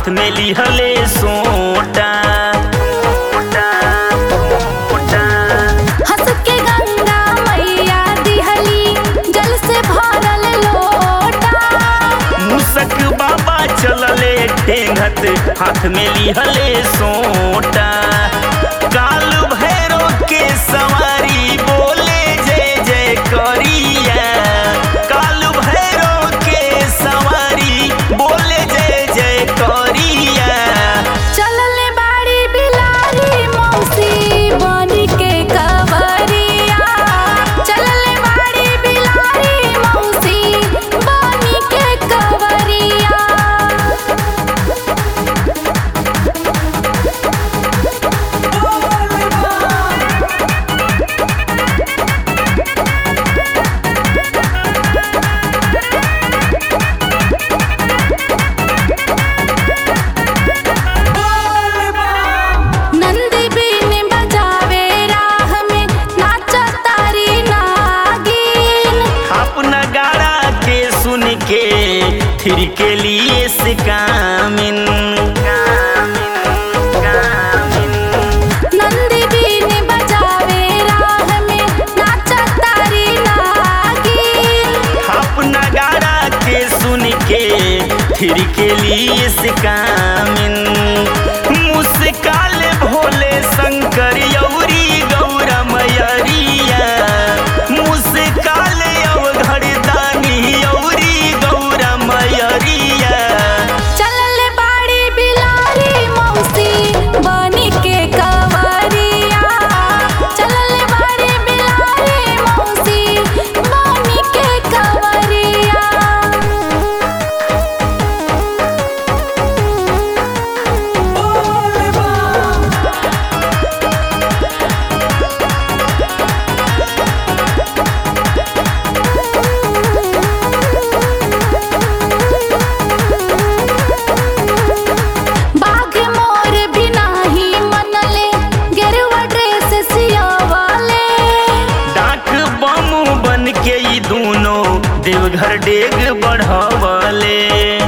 हाथ में लिहले सोटा हंस के गंगा मैया दिहली जल से भरल लोटा मुसक बाबा चलले टेंगत हाथ में लिहले सोटा काल भैरव के सवारी बोले जय जय करिया काल भैरव के सवारी बोले जय जय करिया चलल बाड़ी बिलारी मौसी बनी के कवरिया चलल बाड़ी बिलारी मौसी बनी के कवरिया नंदी बीन बजावे राह में नाचा तारी नागिन अपना गाड़ा के सुन के फिर के लिए सिकामिन नंदी बीन बजावे राह में नाचा तारी नागिन अपना गाड़ा के सुन के फिर के लिए सिकामिन मुस्काल भोले शंकर यौरी गौरा मैरिया मुस्काल अवघड़ दानी यौरी गौरा मैरिया चलल बाड़ी बिलारी मौसी बनी के कवरिया चलल बाड़ी बिलारी मौसी बनी के कवरिया बाघ मोर भी नाही मनले गेरुआ ड्रेस सियावाले डाक बम बन के ई दूनो देवघर डेग बढ़वले